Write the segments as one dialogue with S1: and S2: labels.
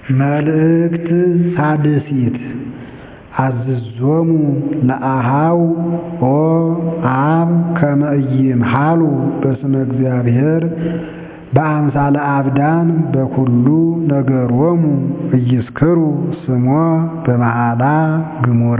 S1: መልእክት ሳድሲት አዝዞሙ ለአኀው ኦ አብ ከመ ኢይምሃሉ በስመ እግዚአብሔር በአምሳለ አብዳን በኵሉ ነገሮሙ ኢይስክሩ ስሞ በመዓላ ግሙራ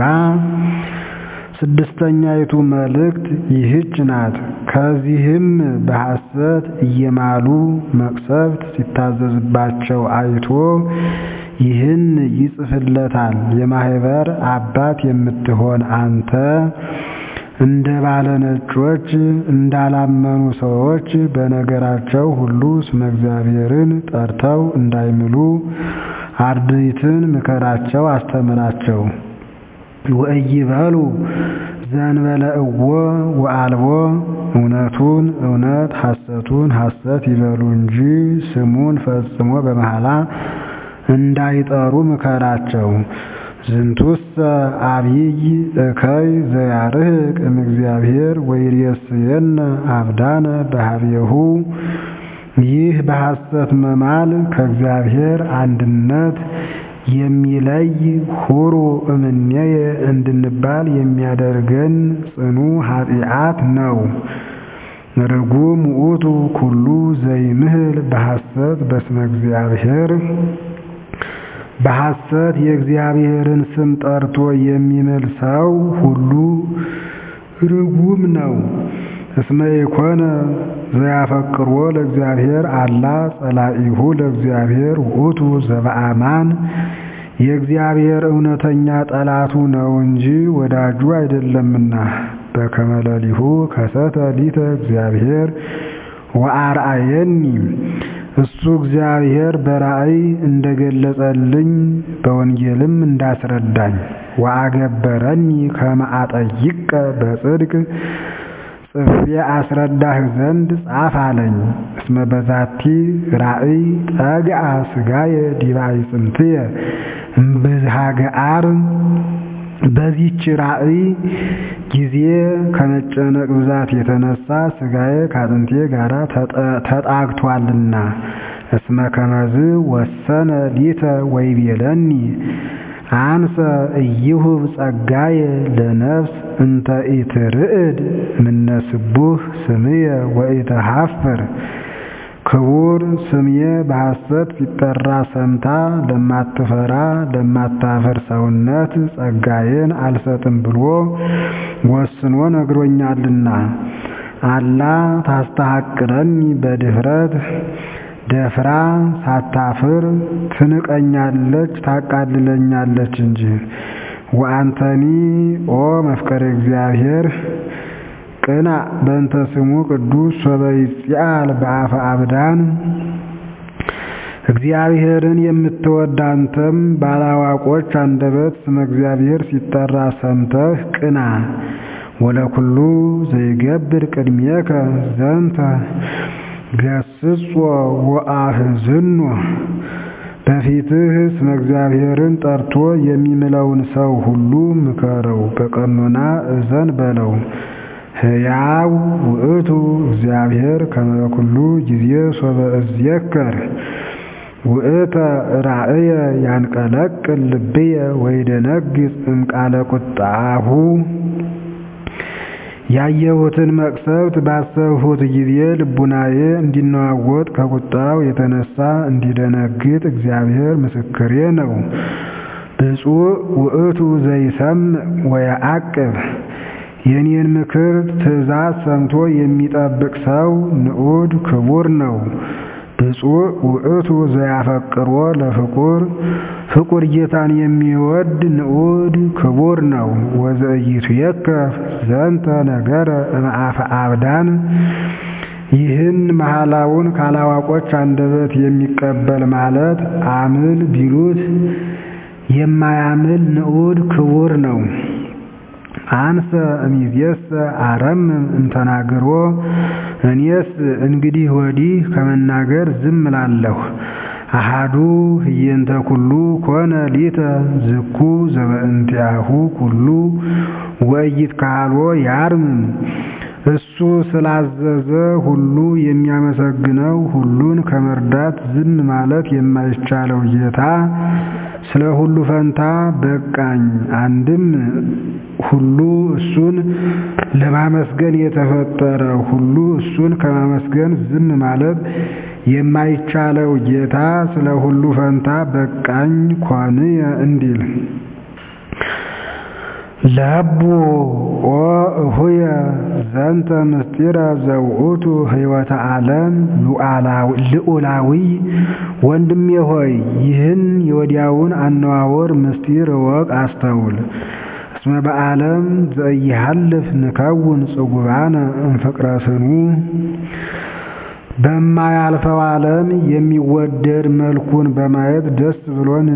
S1: ስድስተኛይቱ መልእክት ይህች ናት። ከዚህም በሐሰት እየማሉ መቅሰፍት ሲታዘዝባቸው አይቶ ይህን ይጽፍለታል። የማኅበር አባት የምትሆን አንተ እንደ ባለ ነጮች እንዳላመኑ ሰዎች በነገራቸው ሁሉ ስመ እግዚአብሔርን ጠርተው እንዳይምሉ አርድእትን ምከራቸው፣ አስተምራቸው። ወኢይበሉ ዘእንበለ እወ ወአልቦ እውነቱን እውነት ሐሰቱን ሐሰት ይበሉ እንጂ ስሙን ፈጽሞ በመሐላ እንዳይጠሩ ምከራቸው። ዝንቱሰ አብይ እከይ ዘያርህቅ እምእግዚአብሔር ወይሬስየነ አብዳነ በኀቤሁ ይህ በሐሰት መማል ከእግዚአብሔር አንድነት የሚለይ ሁሩ እምኔየ እንድንባል የሚያደርገን ጽኑ ኃጢአት ነው። ርጉም ውእቱ ኩሉ ዘይምህል በሐሰት በስመ እግዚአብሔር በሐሰት የእግዚአብሔርን ስም ጠርቶ የሚምል ሰው ሁሉ ርጉም ነው። እስመ ኢኮነ ዘያፈቅሮ ለእግዚአብሔር አላ ጸላኢሁ ለእግዚአብሔር ውእቱ ዘበአማን የእግዚአብሔር እውነተኛ ጠላቱ ነው እንጂ ወዳጁ አይደለምና። በከመ ሌሊሁ ከሰተ ሊተ እግዚአብሔር ወአርአየኒ እሱ እግዚአብሔር በራእይ እንደገለጸልኝ በወንጌልም እንዳስረዳኝ ወአገበረኒ ከመ አጠይቀ በጽድቅ ጽፌ አስረዳህ ዘንድ ጻፍ አለኝ። እስመ በዛቲ ራእይ ጠግአ ሥጋየ ዲበ አዕጽምትየ እምብዝሃ ገአር በዚች ራእይ ጊዜ ከመጨነቅ ብዛት የተነሳ ሥጋዬ ከአጥንቴ ጋር ተጣግቷልና። እስመ ከመዝ ወሰነ ሊተ ወይቤለኒ አንሰ ኢይሁብ ጸጋየ ለነፍስ እንተ ኢትርዕድ ምነ ስቡሕ ስምየ ወኢትሃፍር ክቡር ስምዬ በሐሰት ሲጠራ ሰምታ ለማትፈራ ለማታፈር ሰውነት ጸጋዬን አልሰጥም ብሎ ወስኖ ነግሮኛልና። አላ ታስተሐቅረኒ በድፍረት ደፍራ ሳታፍር ትንቀኛለች ታቃልለኛለች እንጂ። ወአንተኒ ኦ መፍቀሬ እግዚአብሔር ቅና በእንተ ስሙ ቅዱስ ሶበ ይጽአል በአፈ አብዳን እግዚአብሔርን የምትወድ አንተም ባላዋቆች አንደበት ስመ እግዚአብሔር ሲጠራ ሰምተህ ቅና። ወለኩሉ ዘይገብር ቅድሜከ ዘንተ ገስጾ ወአሕዝኖ በፊትህ ስመ እግዚአብሔርን ጠርቶ የሚምለውን ሰው ሁሉ ምከረው፣ በቀኖና እዘን በለው። ሕያው ውእቱ እግዚአብሔር ከመ ኩሉ ጊዜ ሶበ እዝየከር ውእተ ራእየ ያንቀለቅል ልብየ ወይደነግጽ እምቃለ ቁጣሁ ያየሁትን መቅሰፍት ባሰብሁት ጊዜ ልቡናዬ እንዲነዋወጥ ከቁጣው የተነሳ እንዲደነግጥ እግዚአብሔር ምስክሬ ነው። ብፁዕ ውእቱ ዘይሰምዕ ወየዐቅብ የኔን ምክር ትእዛዝ ሰምቶ የሚጠብቅ ሰው ንዑድ ክቡር ነው። ብፁዕ ውእቱ ዘያፈቅሮ ለፍቁር ፍቁር ጌታን የሚወድ ንዑድ ክቡር ነው። ወዘኢይትዌከፍ ዘንተ ነገረ እምአፈ አብዳን ይህን መሐላውን ካላዋቆች አንደበት የሚቀበል ማለት አምል ቢሉት የማያምል ንዑድ ክቡር ነው። አንሰ እምይእዜሰ አረምም እምተናግሮ እኔስ እንግዲህ ወዲህ ከመናገር ዝም እላለሁ። አሃዱ ህየንተ ኩሉ ኮነ ሊተ ዝኩ ዘበእንቲአሁ ኩሉ ወኢይትካህሎ ያርምም እሱ ስላዘዘ ሁሉ የሚያመሰግነው ሁሉን ከመርዳት ዝም ማለት የማይቻለው ጌታ ስለ ሁሉ ፈንታ በቃኝ። አንድም ሁሉ እሱን ለማመስገን የተፈጠረ ሁሉ እሱን ከማመስገን ዝም ማለት የማይቻለው ጌታ ስለ ሁሉ ፈንታ በቃኝ ኮንየ እንዲል ለቡ ኦ እሁየ ዘንተ ምስጢረ ዘውእቱ ሕይወተ ዓለም ልዑላዊ ወንድሜ ሆይ ይህን የወዲያውን አነዋወር ምስጢር እወቅ አስተውል። እስመ በዓለም ዘኢሃልፍ ንከውን ጽጉባነ እምፍቅረ ስኑ በማያልፈው ዓለም የሚወደድ መልኩን በማየት ደስ ብሎን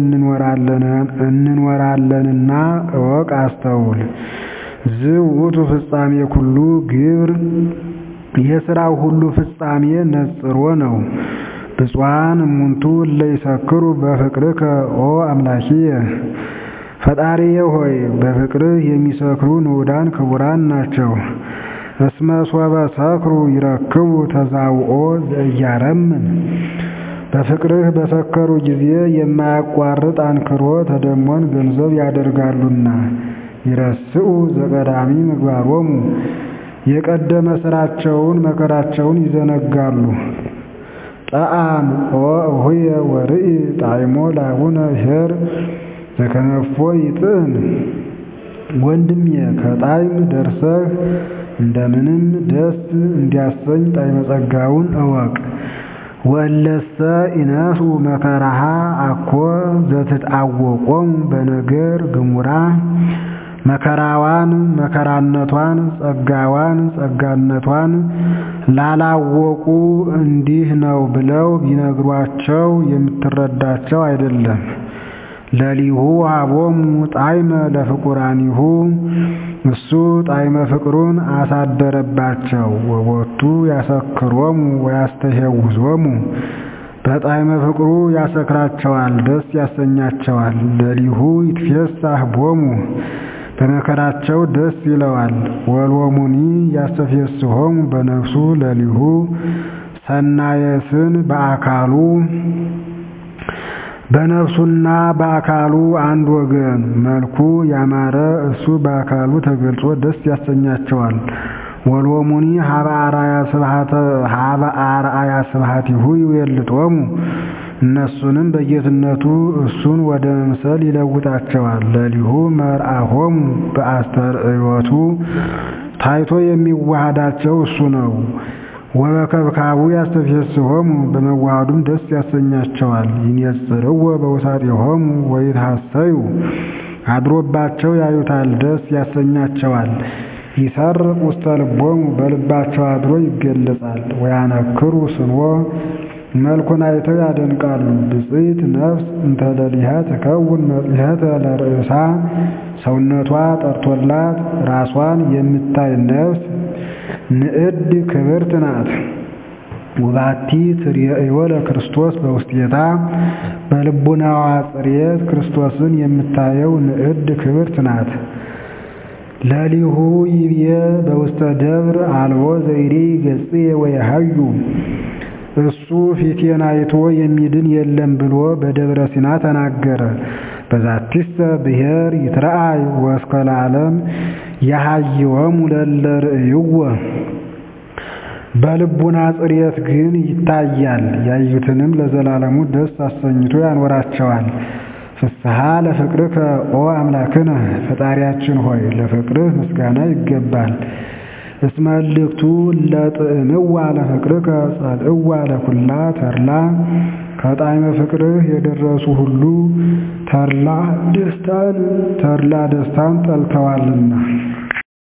S1: እንኖራለንና እወቅ አስተውል። ዝውቱ ፍጻሜ ኩሉ ግብር የሥራው ሁሉ ፍጻሜ ነጽሮ ነው። ብፁዓን እሙንቱ እለ ይሰክሩ በፍቅርከ ኦ አምላኪየ ፈጣሪዬ ሆይ በፍቅርህ የሚሰክሩ ንዑዳን ክቡራን ናቸው። እስመ ሶበ ሰክሩ ይረክቡ ተዛውኦ ዘእያረምን በፍቅርህ በሰከሩ ጊዜ የማያቋርጥ አንክሮ ተደሞን ገንዘብ ያደርጋሉና። ይረስኡ ዘቀዳሚ ምግባሮሙ የቀደመ ሥራቸውን መከራቸውን ይዘነጋሉ። ጠአም ኦ እሁየ ወርኢ ጣዕሞ ላቡነ ኄር ዘከመፎ ይጥዕም ወንድሜ ከጣዕም ደርሰህ እንደምንም ደስ እንዲያሰኝ ጣዕመ ጸጋውን እወቅ። ወእለሰ ኢነሱ መከራሃ አኮ ዘትትአወቆሙ በነገር ግሙራ መከራዋን መከራነቷን ጸጋዋን ጸጋነቷን ላላወቁ እንዲህ ነው ብለው ቢነግሯቸው የምትረዳቸው አይደለም። ለሊሁ አቦሙ ጣዕመ ለፍቁራኒሁ እሱ ጣዕመ ፍቅሩን አሳደረባቸው። ወቦቱ ያሰክሮሙ ወያስተሄውዞሙ በጣዕመ ፍቅሩ ያሰክራቸዋል፣ ደስ ያሰኛቸዋል። ለሊሁ ይትፌሳህ ቦሙ በመከራቸው ደስ ይለዋል። ወሎሙኒ ያስተፌስሆሙ በነፍሱ ለሊሁ ሰናየስን በአካሉ በነፍሱና በአካሉ አንድ ወገን መልኩ ያማረ እሱ በአካሉ ተገልጾ ደስ ያሰኛቸዋል። ወሎሙኒ ሀበ አርአያ ስብሐቲሁ ይዌልጦሙ እነሱንም በጌትነቱ እሱን ወደ መምሰል ይለውጣቸዋል። ለሊሁ መርአሆሙ በአስተርእዮቱ ታይቶ የሚዋሃዳቸው እሱ ነው። ወበከብካቡ ያስተፌስሆሙ በመዋሃዱም ደስ ያሰኛቸዋል። ይንየጽርዎ በውሳጤሆሙ ወይትሐሰዩ አድሮባቸው ያዩታል፣ ደስ ያሰኛቸዋል። ይሰርቅ ውስተ ልቦሙ በልባቸው አድሮ ይገለጻል። ወያነክሩ ስንዎ መልኩን አይተው ያደንቃሉ። ብፅዕት ነፍስ እንተ ለሊሃ ትከውን መጽሔተ ለርእሳ ሰውነቷ ጠርቶላት ራሷን የምታይ ነፍስ ንዕድ ክብርት ናት። ውባቲ ትርየእዮ ለክርስቶስ በውስጤታ በልቡናዋ ጽሬት ክርስቶስን የምታየው ንዕድ ክብርት ናት። ለሊሁ ይብየ በውስተ ደብር አልቦ ዘይሪ ገጽየ ወየሃዩ እሱ ፊቴን አይቶ የሚድን የለም ብሎ በደብረ ሲና ተናገረ። በዛቲሰ ብሔር ይትረአይ ወእስከ ለዓለም ያሃይወሙ ለእለ ርእይዎ በልቡና ጽሬት ግን ይታያል። ያዩትንም ለዘላለሙ ደስ አሰኝቶ ያኖራቸዋል። ፍስሐ ለፍቅርከ ኦ አምላክነ ፈጣሪያችን ሆይ ለፍቅርህ ምስጋና ይገባል። እስመ እልክቱ ለጥዕምዋ ለፍቅርከ ጸልእዋ ለኩላ ተርላ ከጣዕመ ፍቅርህ የደረሱ ሁሉ ተርላ ደስታን ተርላ ደስታን ጠልተዋልና